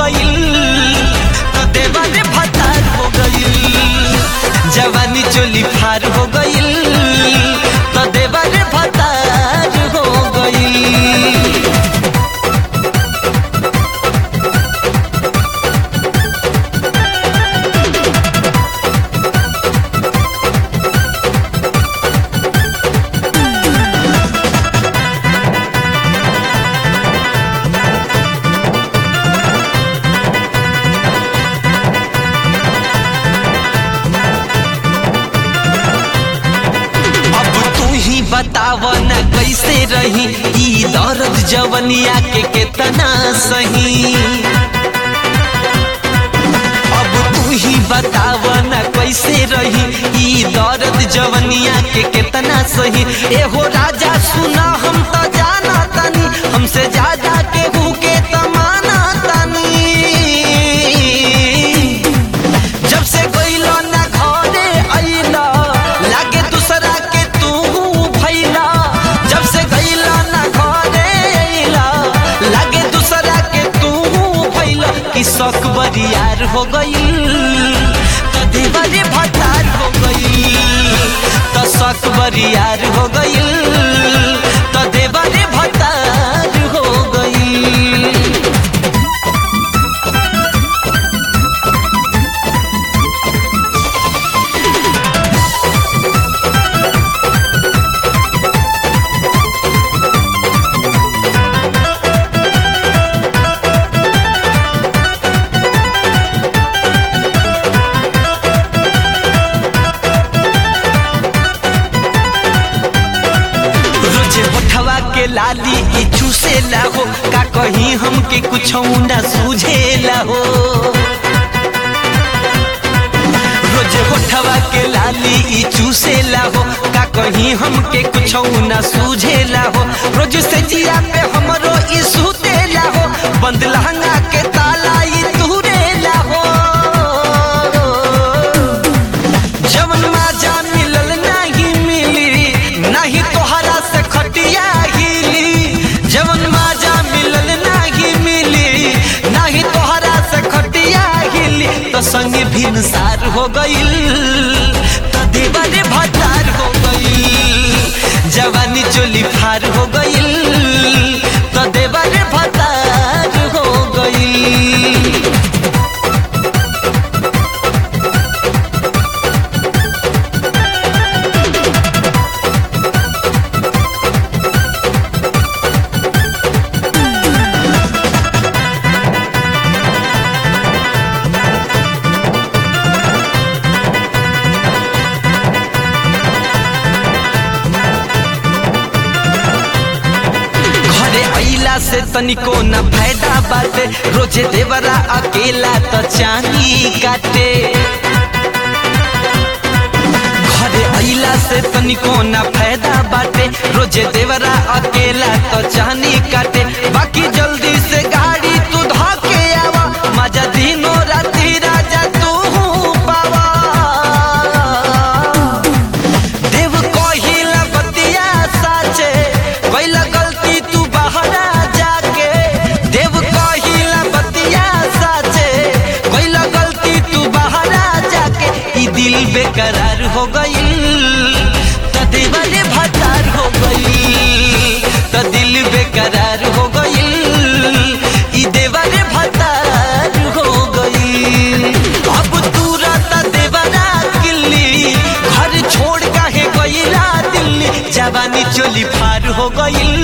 गईल तो देवारे भतार हो गईल जवानी चोली फार हो गईल तो देवारे भतार हो गईल अब तू ही बताव न कैसे रही ई दर्द जवनिया के केतना सही अब तू ही बताव न कैसे रही ई दर्द जवनिया के केतना सही एहो राजा सुना हम तो जाना तनी हमसे ज्यादा केहू के तमाना तनी जब से गइलो ना घरे अइला लागे दूसरा के तू भइला जब से गइलो ना घरे अइला लागे दूसरा के तू भइला कि शौक बरियार हो गइल त देवारे भतार हो गइल त शौक बरियार हो गइल त देवारे भतार हो गइल रोजे होठवा के लाली ई चूसेला हो का कहीं हमके कुछ ना सूझेला हो रोजे होठवा के लाली ई चूसेला हो का कहीं हमके कुछ ना सूझेला हो रोज से जिया पे हमरो ई सुतेला हो बंद लहंगा के ताला ई तुरेला हो जवन माजा मिलल नाही मिली नाही तोहरा से खटिया हिली जवन माजा मिलल नाही मिली नाही तोहरा से खटिया हिली तो संग भिनसार हो गइल तो देवारे भतार हो गइल जवानी चोली फार हो गइल तो देवारे भतार हो गइल घरे अइला से तनिको न फायदा बाटे रोजे देवरा अकेला त चानी काटे घरे अइला से तनिको न फायदा बाटे रोजे देवरा अकेला त चानी काटे बाकी जल्दी से गाड़ी तू धके आवा मजा दिनो राती राजा तू पावा देव कहिला बतिया साचे कैला गलती तू बहरा जाके देव कहिला बतिया साचे कैला गलती तू बहरा जाके ई दिल बेकरार हो गइल त देवाले भतार हो गइल त दिल बेकरार हो गइल ई देवाले भतार हो गइल अब तू राता देवाना किल्ली घर छोड़ काहे गइला दिल्ली जवानी चोली फार हो गइल